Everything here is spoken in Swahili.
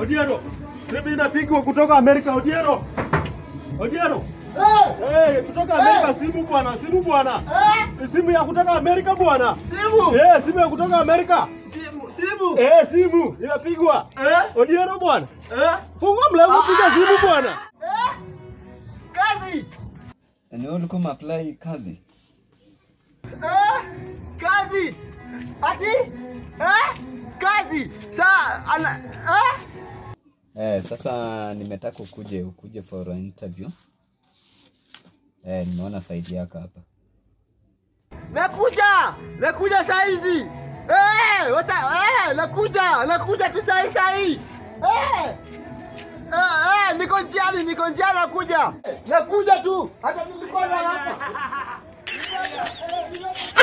Odiero. Simu inapigwa kutoka Amerika Odiero. Odiero. Eh, Eh, kutoka Amerika simu bwana, simu bwana. eh, Simu ya kutoka Amerika bwana. simu. Eh, simu ya kutoka Amerika. Simu, simu. Eh, simu inapigwa. Eh, Odiero bwana. eh, Fungua mlango piga simu bwana. eh. Kazi. Ni wewe ulikuwa umeapply kazi? Eh, kazi. Ati? Eh, kazi. Sa ana eh? Eh, sasa nimetaka ukuje ukuje for an interview. Eh, nimeona faili yako hapa. Nakuja. Nakuja saa hizi. Eh, wata eh, nakuja. Nakuja tu saa hii saa hii. Eh. Eh, eh, niko njiani, niko njiani nakuja. Nakuja tu. Hata nilikuwa na hapa. Niko- eh, niko-